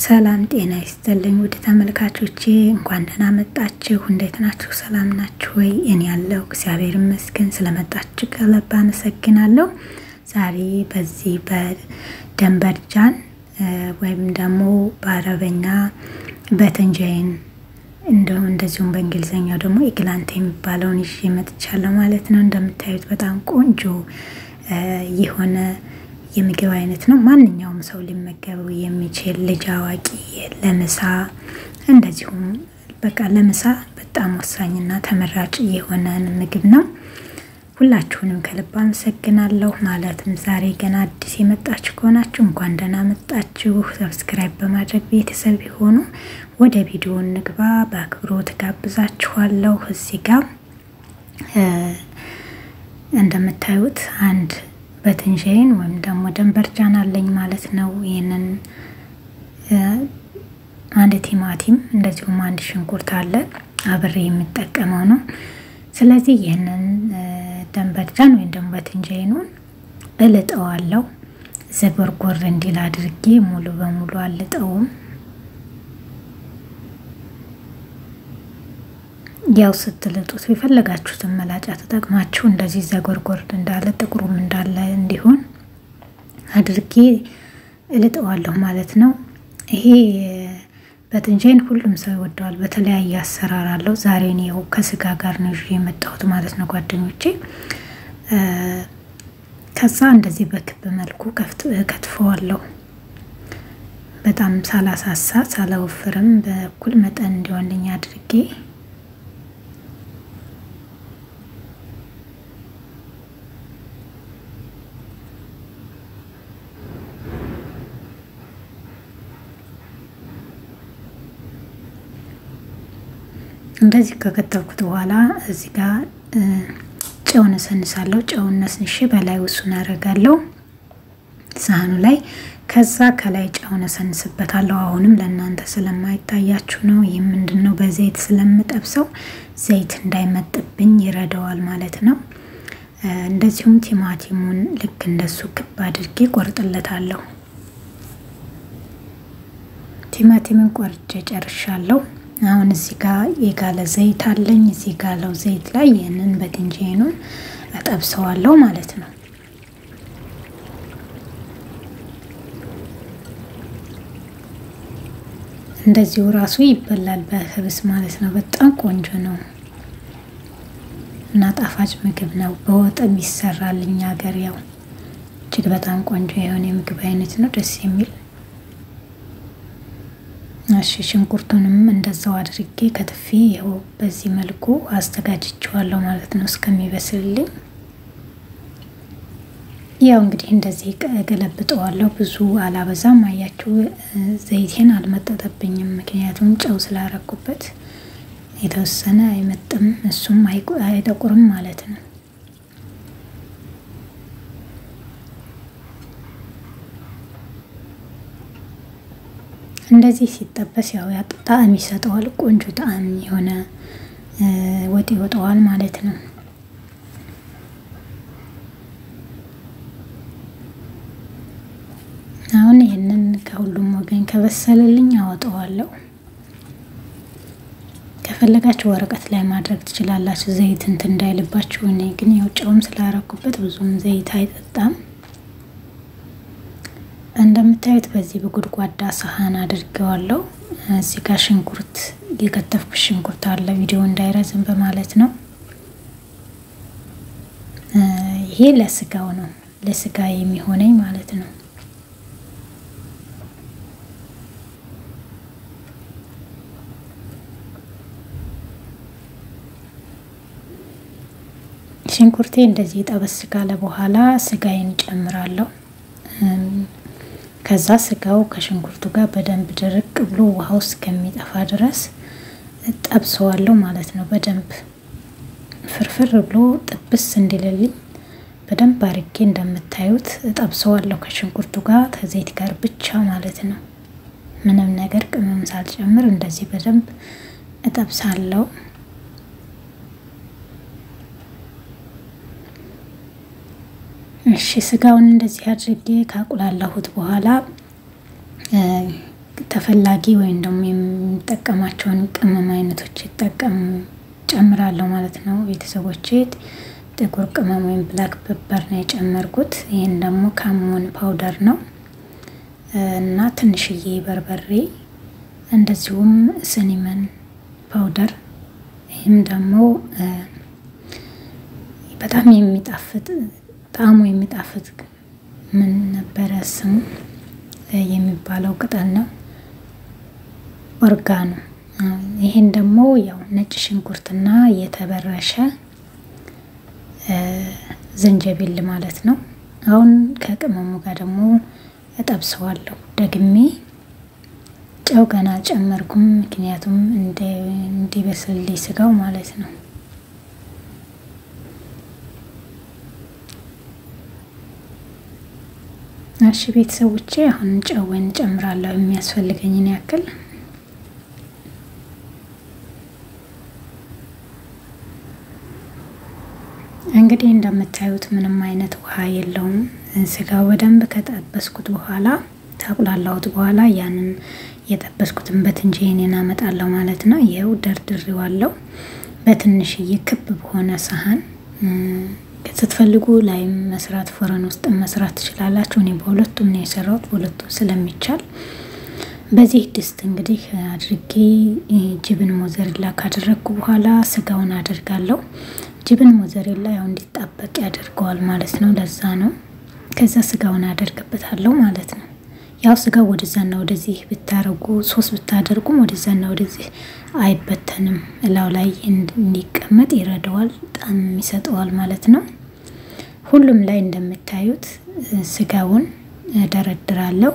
ሰላም ጤና ይስጥልኝ ውድ ተመልካቾቼ፣ እንኳን ደህና መጣችሁ። እንዴት ናችሁ? ሰላም ናችሁ ወይ? እኔ ያለው እግዚአብሔር ይመስገን። ስለመጣችሁ ከልብ አመሰግናለሁ። ዛሬ በዚህ በደንበርጃን ወይም ደግሞ በአረበኛ በተንጃይን እንደውም እንደዚሁም በእንግሊዝኛው ደግሞ ኢግላንት የሚባለውን ይዤ መጥቻለሁ ማለት ነው። እንደምታዩት በጣም ቆንጆ የሆነ የምግብ አይነት ነው። ማንኛውም ሰው ሊመገበው የሚችል ልጅ፣ አዋቂ ለምሳ እንደዚሁም በቃ ለምሳ በጣም ወሳኝና ተመራጭ የሆነን ምግብ ነው። ሁላችሁንም ከልብ አመሰግናለሁ። ማለትም ዛሬ ገና አዲስ የመጣችሁ ከሆናችሁ እንኳን ደህና መጣችሁ። ሰብስክራይብ በማድረግ ቤተሰብ የሆኑ ወደ ቪዲዮ እንግባ። በአክብሮት ጋብዛችኋለሁ። እዚህ ጋር እንደምታዩት አንድ በትንሻይን ወይም ደግሞ ደንበርጃን አለኝ ማለት ነው። ይህንን አንድ ቲማቲም እንደዚሁም አንድ ሽንኩርት አለ አብሬ የሚጠቀመው ነው። ስለዚህ ይህንን ደንበርጃን ወይም ደግሞ በትንጃይኑን እልጠዋለሁ። ዘጎርጎር እንዲል አድርጌ ሙሉ በሙሉ አልጠውም። ያው ስትልጡት የፈለጋችሁትን መላጫ ተጠቅማችሁ እንደዚህ ዘጎርጎር እንዳለ ጥቁሩም እንዳለ እንዲሆን አድርጌ እልጠዋለሁ ማለት ነው። ይሄ በትንጃይን ሁሉም ሰው ይወደዋል። በተለያየ አሰራር አለው። ዛሬ እኔ ያው ከስጋ ጋር ነው ይዤ የመጣሁት ማለት ነው ጓደኞቼ። ከዛ እንደዚህ በክብ መልኩ ከትፈዋለሁ። በጣም ሳላሳሳ ሳላወፍርም በእኩል መጠን እንዲሆንልኝ አድርጌ እንደዚህ ከከተልኩት በኋላ እዚህ ጋር ጨው ነሰንሳለሁ። ጨው ነስንሼ በላይ ውሱን አደርጋለሁ ሳህኑ ላይ። ከዛ ከላይ ጨው ነሰንስበታለሁ። አሁንም ለእናንተ ስለማይታያችሁ ነው። ይህ ምንድን ነው? በዘይት ስለምጠብሰው ዘይት እንዳይመጥብኝ ይረዳዋል ማለት ነው። እንደዚሁም ቲማቲሙን ልክ እንደሱ ክብ አድርጌ ቆርጥለታለሁ። ቲማቲምን ቆርጬ ጨርሻለሁ። አሁን እዚህ ጋር የጋለ ዘይት አለኝ። እዚህ ጋለው ዘይት ላይ ይህንን በትንጃይኑን እጠብሰዋለሁ ማለት ነው። እንደዚሁ ራሱ ይበላል በህብስ ማለት ነው። በጣም ቆንጆ ነው እና ጣፋጭ ምግብ ነው። በወጥም ይሰራል። እኛ ሀገር ያው እጅግ በጣም ቆንጆ የሆነ የምግብ አይነት ነው። ደስ የሚል እሺ ሽንኩርቱንም እንደዛው አድርጌ ከትፌ ይኸው በዚህ መልኩ አዘጋጅቼዋለሁ ማለት ነው እስከሚበስልልኝ። ያው እንግዲህ እንደዚህ ገለብጠዋለሁ። ብዙ አላበዛም። አያችሁ ዘይቴን አልመጠጠብኝም፣ ምክንያቱም ጨው ስላረኩበት የተወሰነ አይመጥም፣ እሱም አይጠቁርም ማለት ነው። እንደዚህ ሲጠበስ ያው ጣዕም ይሰጠዋል። ቆንጆ ጣዕም የሆነ ወጥ ይወጣዋል ማለት ነው። አሁን ይህንን ከሁሉም ወገን ከበሰለልኝ አወጣዋለሁ። ከፈለጋችሁ ወረቀት ላይ ማድረግ ትችላላችሁ፣ ዘይት እንትን እንዳይልባችሁ። እኔ ግን ያው ጨውም ስላረኩበት ብዙም ዘይት አይጠጣም። እንደምታዩት በዚህ በጉድጓዳ ሰሃን አድርገዋለሁ። እዚህ ጋር ሽንኩርት የከተፍኩት ሽንኩርት አለ፣ ቪዲዮ እንዳይረዝም በማለት ነው። ይሄ ለስጋው ነው፣ ለስጋ የሚሆነኝ ማለት ነው። ሽንኩርቴ እንደዚህ ጠበስ ካለ በኋላ ስጋዬን ጨምራለሁ። ከዛ ስጋው ከሽንኩርቱ ጋር በደንብ ድርቅ ብሎ ውሃ ውስጥ ከሚጠፋ ድረስ ጠብሰዋለሁ ማለት ነው። በደንብ ፍርፍር ብሎ ጥብስ እንዲልልኝ በደንብ አርጌ እንደምታዩት ጠብሰዋለሁ ከሽንኩርቱ ጋር ከዘይት ጋር ብቻ ማለት ነው። ምንም ነገር ቅመም ሳልጨምር እንደዚህ በደንብ እጠብሳለሁ። እሺ ስጋውን እንደዚህ አድርጌ ካቁላላሁት በኋላ ተፈላጊ ወይም ደግሞ የሚጠቀማቸውን ቅመም አይነቶች ይጠቀም ጨምራለሁ ማለት ነው ቤተሰቦቼ። ጥቁር ቅመም ወይም ብላክ ፔፐር ነው የጨመርኩት። ይህን ደግሞ ካሞን ፓውደር ነው እና ትንሽዬ በርበሬ እንደዚሁም ስኒመን ፓውደር ይህም ደግሞ በጣም የሚጣፍጥ ጣዕሙ የሚጣፍጥ ምን ነበረ ስሙ የሚባለው ቅጠል ነው፣ ኦርጋኖ። ይህን ደግሞ ያው ነጭ ሽንኩርትና የተበረሸ ዝንጀቢል ማለት ነው። አሁን ከቅመሙ ጋር ደግሞ እጠብሰዋለሁ ደግሜ። ጨው ገና አልጨመርኩም፣ ምክንያቱም እንዲበስልልኝ ስጋው ማለት ነው። እሺ ቤተሰቦቼ አሁን ጨውን ጨምራለሁ የሚያስፈልገኝን ያክል እንግዲህ እንደምታዩት ምንም አይነት ውሃ የለውም። ስጋው በደንብ ከጠበስኩት በኋላ ታቁላላሁት በኋላ ያንን የጠበስኩትን በትንጄኔን አመጣለሁ ማለት ነው። ይኸው ደርድሬዋለሁ በትንሽዬ ክብ በሆነ ሳህን። ስትፈልጉ ላይም መስራት ፎረን ውስጥ መስራት ትችላላችሁ። እኔ በሁለቱም ነው የሰራሁት፣ በሁለቱም ስለሚቻል በዚህ ድስት እንግዲህ አድርጌ ጅብን ሞዘሬላ ካደረግኩ በኋላ ስጋውን አደርጋለሁ። ጅብን ሞዘሬላ ያው እንዲጣበቅ ያደርገዋል ማለት ነው። ለዛ ነው። ከዛ ስጋውን አደርግበታለሁ ማለት ነው። ያው ስጋው ወደዛና ወደዚህ ብታረጉ ሶስት ብታደርጉም ወደዛና ወደዚህ አይበተንም። እላው ላይ እንዲቀመጥ ይረዳዋል፣ ጣም ይሰጠዋል ማለት ነው። ሁሉም ላይ እንደምታዩት ስጋውን ደረድራለሁ።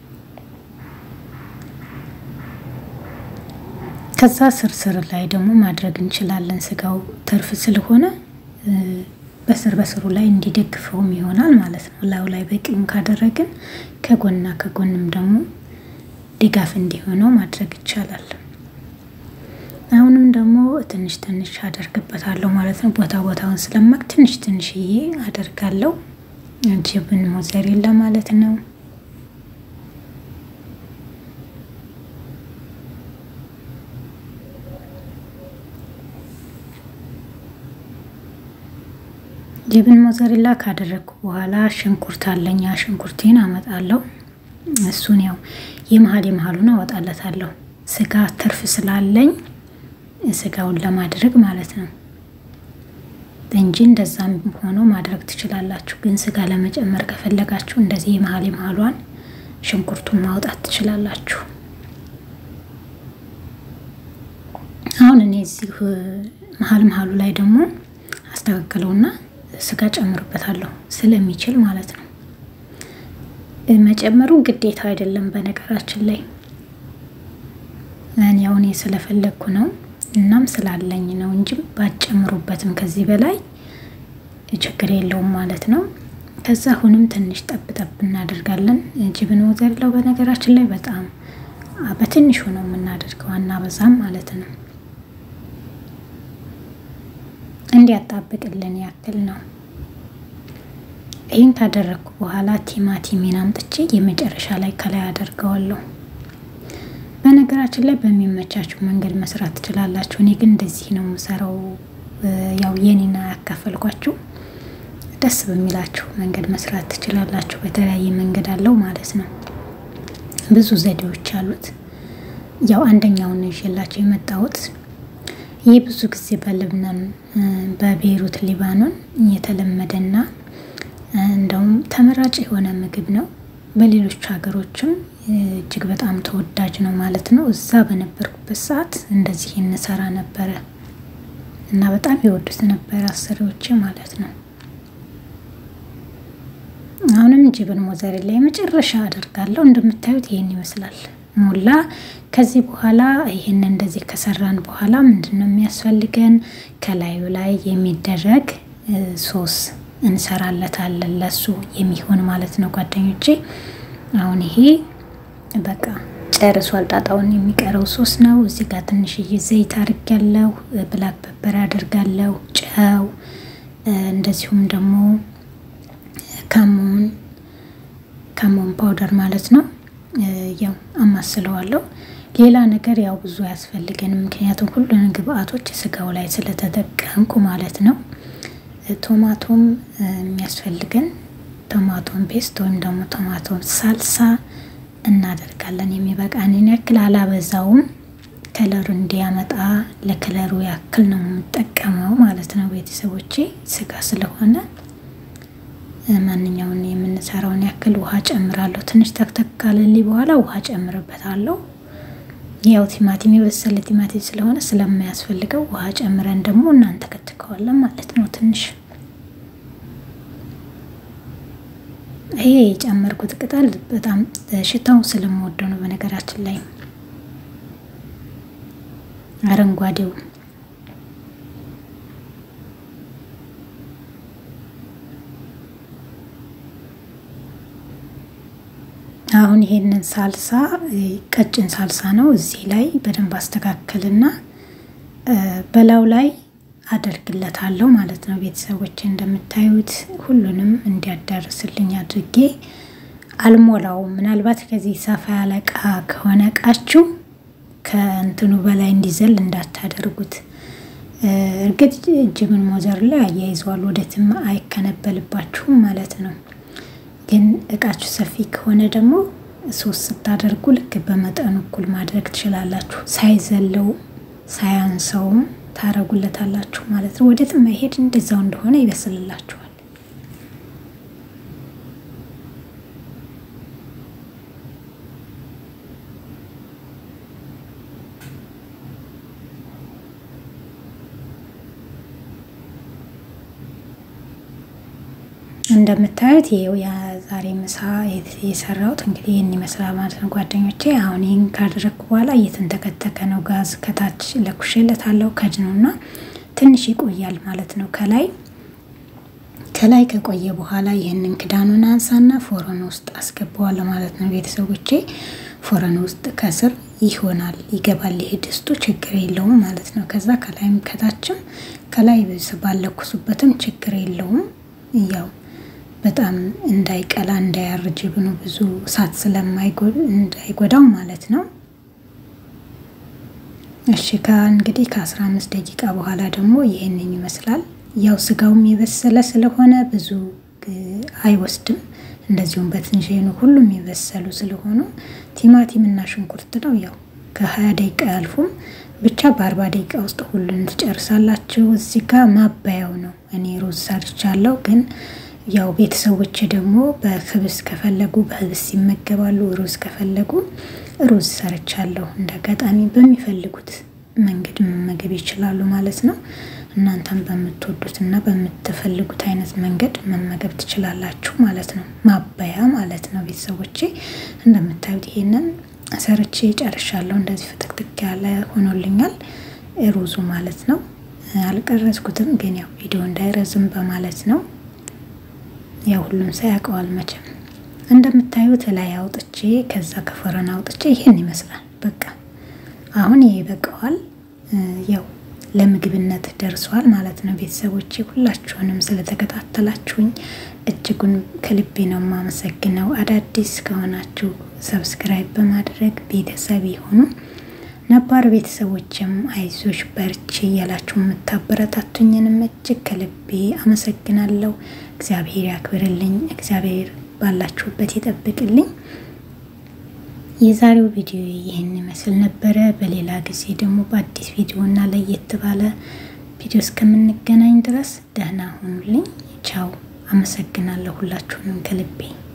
ከዛ ስርስር ላይ ደግሞ ማድረግ እንችላለን። ስጋው ትርፍ ስለሆነ በስር በስሩ ላይ እንዲደግፈውም ይሆናል ማለት ነው። ላዩ ላይ በቂውን ካደረግን ከጎንና ከጎንም ደግሞ ድጋፍ እንዲሆነው ማድረግ ይቻላል። አሁንም ደግሞ ትንሽ ትንሽ አደርግበታለሁ ማለት ነው። ቦታ ቦታውን ስለማቅ ትንሽ ትንሽዬ አደርጋለሁ። ጅብን ሞዘሬላ ማለት ነው። ጅብን ሞዘሬላ ካደረግኩ በኋላ ሽንኩርት አለኝ። ሽንኩርቴን አመጣለሁ። እሱን ያው የመሀል የመሀሉን አወጣለታለሁ። ስጋ ትርፍ ስላለኝ ስጋውን ለማድረግ ማለት ነው እንጂ እንደዛም ሆኖ ማድረግ ትችላላችሁ። ግን ስጋ ለመጨመር ከፈለጋችሁ እንደዚህ የመሀል የመሀሏን ሽንኩርቱን ማውጣት ትችላላችሁ። አሁን እኔ እዚህ መሀል መሀሉ ላይ ደግሞ አስተካክለውና ስጋ ጨምርበታለሁ ስለሚችል ማለት ነው። መጨመሩ ግዴታ አይደለም። በነገራችን ላይ እኔ አሁን ስለፈለግኩ ነው እናም ስላለኝ ነው እንጂ ባጨምሩበትም ከዚህ በላይ ችግር የለውም ማለት ነው። ከዛ አሁንም ትንሽ ጠብ ጠብ እናደርጋለን። ጅብን ሞዘሬላው በነገራችን ላይ በጣም በትንሹ ነው የምናደርገው፣ አናበዛም ማለት ነው። እንዲያጣብቅልን ያክል ነው። ይህን ካደረግኩ በኋላ ቲማቲሜን አምጥቼ የመጨረሻ ላይ ከላይ አደርገዋለሁ። በነገራችን ላይ በሚመቻችሁ መንገድ መስራት ትችላላችሁ። እኔ ግን እንደዚህ ነው የምሰራው። ያው የኔና ያካፈልኳችሁ ደስ በሚላችሁ መንገድ መስራት ትችላላችሁ። በተለያየ መንገድ አለው ማለት ነው። ብዙ ዘዴዎች አሉት። ያው አንደኛውን ነው ይዤላችሁ የመጣሁት። ይህ ብዙ ጊዜ በልብናን በቤይሩት ሊባኖን የተለመደና እንደውም ተመራጭ የሆነ ምግብ ነው። በሌሎች ሀገሮችም እጅግ በጣም ተወዳጅ ነው ማለት ነው። እዛ በነበርኩበት ሰዓት እንደዚህ እንሰራ ነበረ እና በጣም የወዱት ነበረ አሰሪዎቼ ማለት ነው። አሁንም ጅብን ሞዘሬላ የመጨረሻ አደርጋለሁ። እንደምታዩት ይህን ይመስላል ሞላ። ከዚህ በኋላ ይህን እንደዚህ ከሰራን በኋላ ምንድን ነው የሚያስፈልገን? ከላዩ ላይ የሚደረግ ሶስ እንሰራለታለን ለሱ የሚሆን ማለት ነው ጓደኞቼ። አሁን ይሄ በቃ ጨርሷል። ጣጣውን የሚቀረው ሶስ ነው። እዚህ ጋር ትንሽዬ ዘይት አድርጊያለሁ፣ ብላክ ፐፐር አድርጋለሁ፣ ጨው እንደዚሁም ደግሞ ካሞን ካሞን ፓውደር ማለት ነው። ያው አማስለዋለሁ። ሌላ ነገር ያው ብዙ አያስፈልገንም፣ ምክንያቱም ሁሉንም ግብአቶች ስጋው ላይ ስለተጠቀምኩ ማለት ነው። ቶማቶም የሚያስፈልገን ቶማቶም ፔስት ወይም ደግሞ ቶማቶም ሳልሳ እናደርጋለን። የሚበቃንን ያክል አላበዛውም። ከለሩ እንዲያመጣ ለከለሩ ያክል ነው የምጠቀመው ማለት ነው። ቤተሰቦቼ ስጋ ስለሆነ ማንኛውን የምንሰራውን ያክል ውሃ ጨምራለሁ። ትንሽ ተክተክ ካለልኝ በኋላ ውሃ ጨምርበታለሁ። ያው ቲማቲም የበሰለ ቲማቲም ስለሆነ ስለማያስፈልገው ውሃ ጨምረን ደግሞ እናንተ ከትከዋለን ማለት ነው። ትንሽ ይሄ የጨመርኩት ቅጠል በጣም ሽታው ስለምወደው ነው። በነገራችን ላይ አረንጓዴው አሁን ይሄንን ሳልሳ ቀጭን ሳልሳ ነው። እዚህ ላይ በደንብ አስተካከልና በላዩ ላይ አደርግለታለሁ ማለት ነው። ቤተሰቦች እንደምታዩት ሁሉንም እንዲያዳርስልኝ አድርጌ አልሞላውም። ምናልባት ከዚህ ሰፋ ያለ እቃ ከሆነ እቃችሁ ከእንትኑ በላይ እንዲዘል እንዳታደርጉት። እርግጥ ጅብን ሞዘር ላይ አያይዘዋል፣ ወደትም አይከነበልባችሁም ማለት ነው። ግን እቃችሁ ሰፊ ከሆነ ደግሞ ሶስት ስታደርጉ ልክ በመጠኑ እኩል ማድረግ ትችላላችሁ። ሳይዘለው ሳያንሰውም ታረጉለታላችሁ ማለት ነው። ወደትም አይሄድ እንደዛው እንደሆነ ይበስልላችኋል። እንደምታዩት ይሄው የዛሬ ምሳ የሰራሁት እንግዲህ ይህን ይመስላል ማለት ነው ጓደኞቼ። አሁን ይህን ካደረግኩ በኋላ እየተንተከተከ ነው። ጋዝ ከታች ለኩሼለታለሁ ከድኖና ትንሽ ይቆያል ማለት ነው። ከላይ ከላይ ከቆየ በኋላ ይህንን ክዳኑን አንሳና ፎረን ውስጥ አስገባዋለሁ ማለት ነው ቤተሰቦቼ። ፎረን ውስጥ ከስር ይሆናል ይገባል። ይሄ ድስቱ ችግር የለውም ማለት ነው። ከዛ ከላይም ከታችም ከላይ ባለኩሱበትም ችግር የለውም ያው በጣም እንዳይቀላ እንዳያርጅ ብኑ ብዙ እሳት ስለማይጎዳው ማለት ነው። እሺ እንግዲህ ከአስራ አምስት ደቂቃ በኋላ ደግሞ ይህንን ይመስላል። ያው ስጋውም የበሰለ ስለሆነ ብዙ አይወስድም። እንደዚሁም በትንሽኑ ሁሉም የበሰሉ ስለሆኑ ቲማቲም እና ሽንኩርት ነው። ያው ከሀያ ደቂቃ አያልፉም። ብቻ በአርባ ደቂቃ ውስጥ ሁሉን ትጨርሳላችሁ። እዚህ ጋር ማባያው ነው። እኔ ሩዝ ሰርቻለሁ ግን ያው ቤተሰቦች ደግሞ በክብስ ከፈለጉ በህብስ ይመገባሉ። ሩዝ ከፈለጉ ሩዝ ሰርቻለሁ። እንደ አጋጣሚ በሚፈልጉት መንገድ መመገብ ይችላሉ ማለት ነው። እናንተም በምትወዱት እና በምትፈልጉት አይነት መንገድ መመገብ ትችላላችሁ ማለት ነው። ማባያ ማለት ነው። ቤተሰቦቼ እንደምታዩት ይሄንን ሰርቼ ጨርሻለሁ። እንደዚህ ፍትክትክ ያለ ሆኖልኛል ሩዙ ማለት ነው። አልቀረጽኩትም ግን ያው ቪዲዮ እንዳይረዝም በማለት ነው። ያው ሁሉም ሰው ያውቀዋል መቼም። እንደምታዩት ላይ አውጥቼ ከዛ ከፎረን አውጥቼ ይሄን ይመስላል። በቃ አሁን ይሄ ይበቃዋል። ያው ለምግብነት ደርሷል ማለት ነው። ቤተሰቦቼ ሁላችሁንም ስለተከታተላችሁኝ እጅጉን ከልቤ ነው የማመሰግነው። አዳዲስ ከሆናችሁ ሰብስክራይብ በማድረግ ቤተሰብ የሆኑ ነባር ቤተሰቦችም አይዞሽ በርቺ እያላችሁ የምታበረታቱኝንም እጅግ ከልቤ አመሰግናለሁ። እግዚአብሔር ያክብርልኝ። እግዚአብሔር ባላችሁበት ይጠብቅልኝ። የዛሬው ቪዲዮ ይህን ይመስል ነበረ። በሌላ ጊዜ ደግሞ በአዲስ ቪዲዮ እና ለየት ባለ ቪዲዮ እስከምንገናኝ ድረስ ደህና ሁኑልኝ። ቻው። አመሰግናለሁ ሁላችሁንም ከልቤ